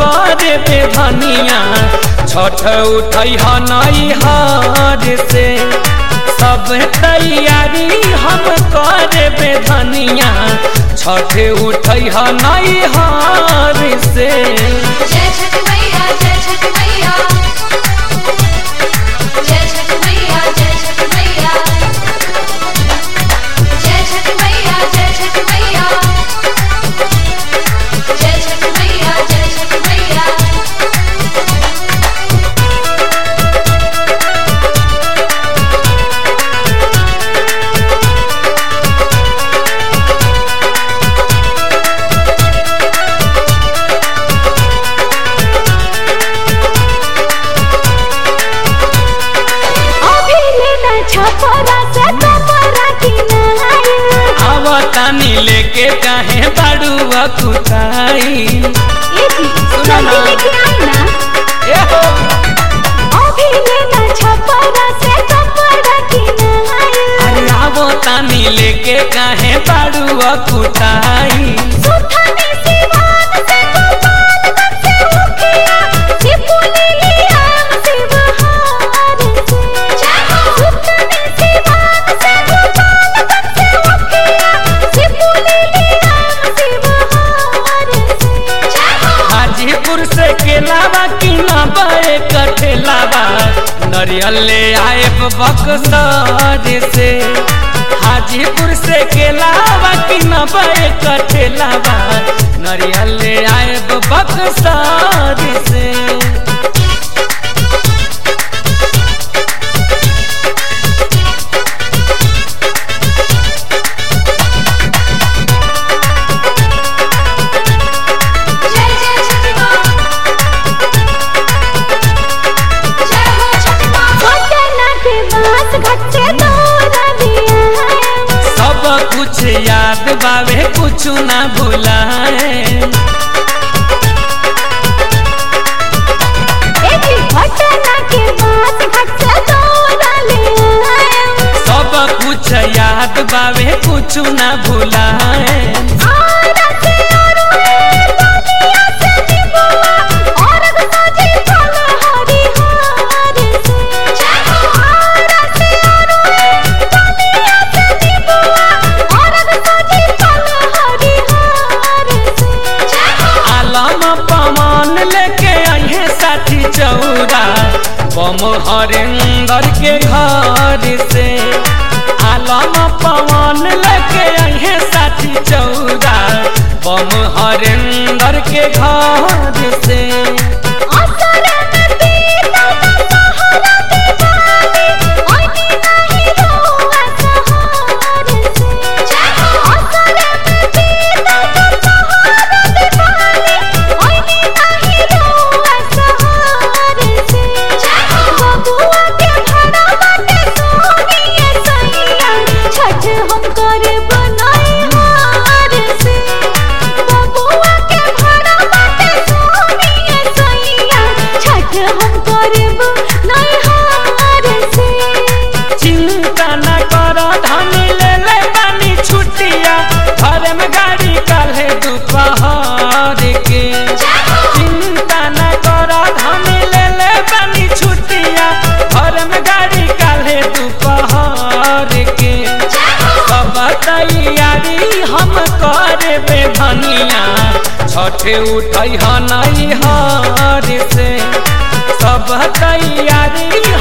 करे बेधनिया छठ उठई हनई हर से सब तैयारी हम करे बेधनिया छठ उठई हनई हर से जय छठ मैया जय छठ मैया जय छठ मैया जय छठ मैया जय छठ मैया जय छठ मैया जय छठ मैया जय छठ मैया अभी लेना छपरा से कपड़ा किनाई आवतानी लेके काहे बाड़ुआ कुताई ए जी सुना ना। जल्दी लेके आई ना ए हो अभी लेना छपरा से कपड़ा किनाई अरे आवतानी लेके काहे बाड़ुआ कुताई सुथनी सिवान से गोपालगंज से उखिया सिपुली लियाम शिवहार से सुथनी सिवान से गोपालगंज से उखिया सिपुली लियाम शिवहार से हाजीपुर से केलावा की ना बड़े कठेलावा नरियल ले आए बक्सर से हाजीपुर से केलावा की ना बड़े कठेलावा नरियल ले आए बक्सर से जय जय छठ माँ जय हो छठ माँ पटना के बास घाट से दौरा दिया सब कुछ याद बावे कुछ ना भुलाए ए जी पटना के बास घाट से दौरा लिया सब कुछ याद बावे कुछ ना भुलाए आरा से अरुए दुनिया से निबुआ और सजी फल हरी हार से आरा से अरुए दुनिया से निबुआ और सजी फल हरी हार से आलम पवन लेके अहे साथी चौरा बम हरेंदर के घर से आलम पवन लेके अहे साथी चौरा बम हरेंदर के घर से असर में बीता सहारा दीवानी ओनी नहीं रोआ सहार से असर में बीता सहारा दीवानी ओनी नहीं रोआ सहार से बबुआ के भरा बाटे सोनिए सैया छठ हम करे बनाई हार से बबुआ के भरा बाटे सोनिए सैया छठ हम करे बनाई हार से चिंता न कर धन ले ले बानी छुट्टिया घर में गाड़ी काल्हे दोपहर के चिंता न कर धन ले ले बानी छुट्टिया घर में गाड़ी काल्हे दोपहर के सब तैयारी हम करे बेधनिया छठ उठई हनई हर से सब तैयारी